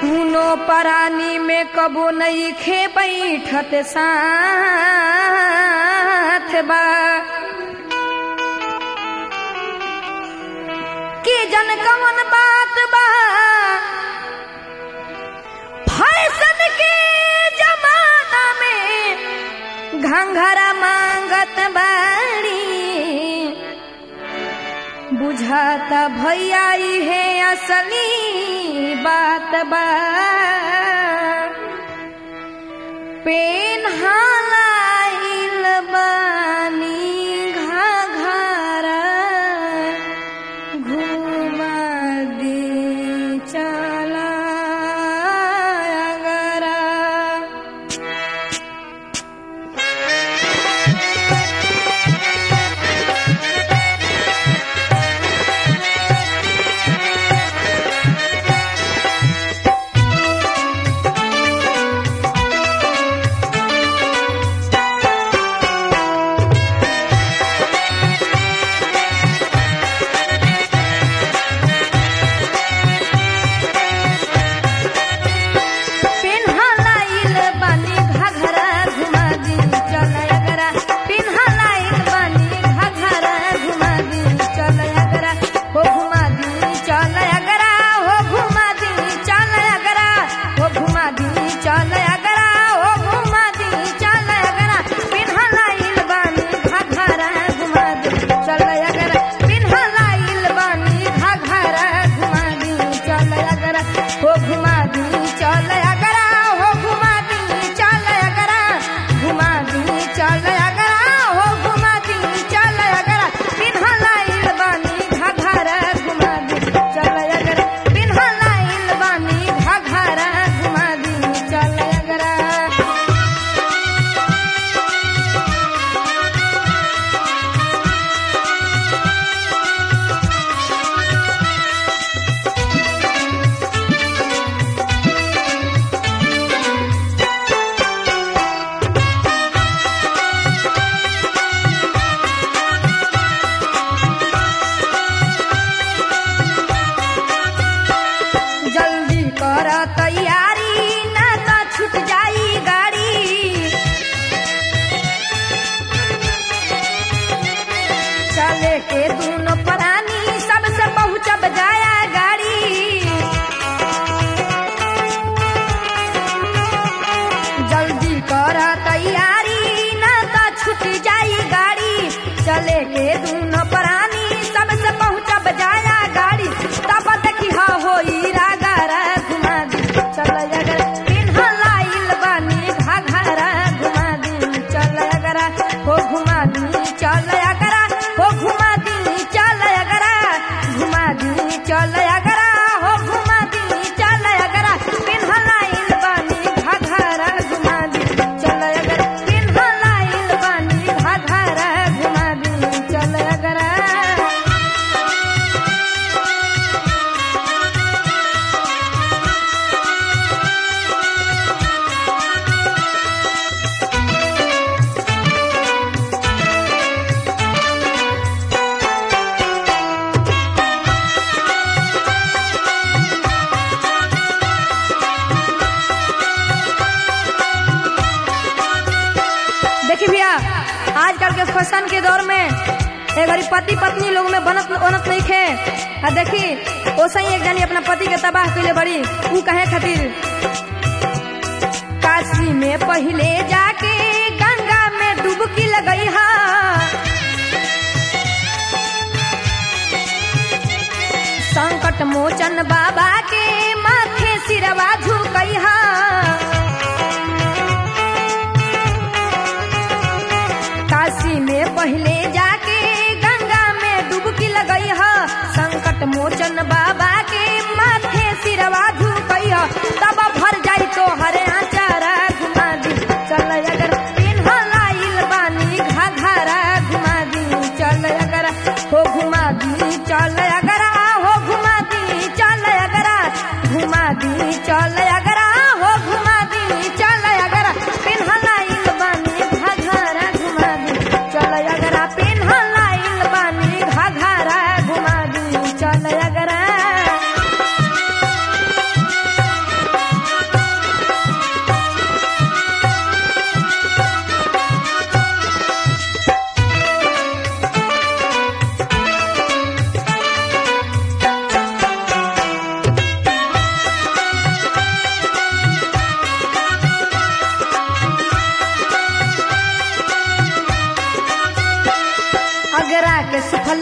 दूनो परानी में कबो नहीं खे बैठत साथ बा कि जन कवन बात बा फैशन के जमाना में घंघरा मांगत बाड़ी बुझाता भैया है असली बात बा पेन हालाइल बानी घाघरा घुमा दी चला अगरा पिन्हलाइल बानी घघरा घुमा दी चल अगरा पिन्हलाइल बानी घघरा घुमा दी चल अगरा हो घुमा दी चल अगरा हो घुमा दी चल अगरा हो घुमा दी चल अगरा हो घुमा दी चल अगरा पिन्हलाइल बानी घघरा घुमा दी चल अगरा पिन्हलाइल बानी घघरा घुमा दी चल अगरा हो घुमा दी चल अगरा हो घुमा दी चल अगरा घुमा दी चल अगरा हो घुमा दी चल अगरा पिन्हलाइल बानी घघरा घुमा दी चल अगरा पिन्हलाइल बानी घघरा घुमा दी चल अगरा जल्दी कर तैयारी ना तो छूट जाई गाड़ी चले के दोनों परानी सबसे पहुंचब जाया गाड़ी जल्दी कर तैयारी ना तो छूट जाई गाड़ी चले के दोनों परानी सबसे पहुंचब जाया गाड़ी तब देखी हा होई रागारा घुमा दी चल अगर पिन्हलाइल बानी घाघरा घुमा दी चल अगरा हो घुमा दी चल अगरा हो घुमा दी चल अगरा घुमा दी चल अगरा हो घुमा दी चल अगरा पिन्हलाइल बानी घाघरा घुमा दी चल अगरा पिन्हलाइल बानी घाघरा घुमा दी चल अगरा देखिए भैया आजकल के फैशन के दौर में एक बारी पति पत्नी लोग में बनत बनत नहीं खे आ देखी ओसे ही एक जनी अपना पति के तबाह कैले बड़ी ऊ कहे खातिर काशी में पहले जाके गंगा में डुबकी लगई हा संकट मोचन बाबा के माथे सिरवा झुकई हा काशी में पहले जाके गंगा में डुबकी लगई ह संकट मोचन बाबा के माथे सिरवा झुकई ह तब भर जाई तो हरे आचारा घुमा दी चल अगर पिन्हलाइल बानी घाघरा घुमा दी चल अगर हो घुमा दी चल अगर हो घुमा दी चल अगर घुमा दी चल अगर हो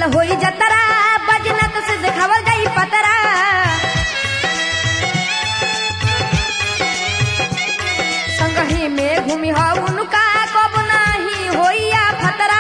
होई जतरा बजना तो से देखावल जाई पतरा संगही में घूमी हो उनका कब नाही होइया फतरा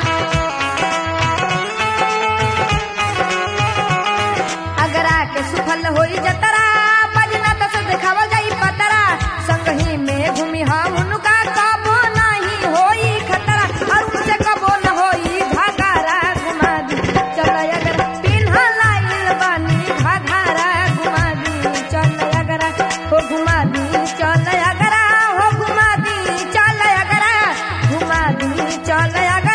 अगरा के सुफल होई जतरा बजना तो से देखावल जाई पतरा संगही में घूमी हो उनका कब नाही होई खतरा और उनसे कबो न होई घाघरा घुमा दी चल अगर पिन्हा लाइल बानी घाघरा घुमा दी चल अगर हो घुमा दी चल अगर हो घुमा दी चल अगर घुमा दी चल अगर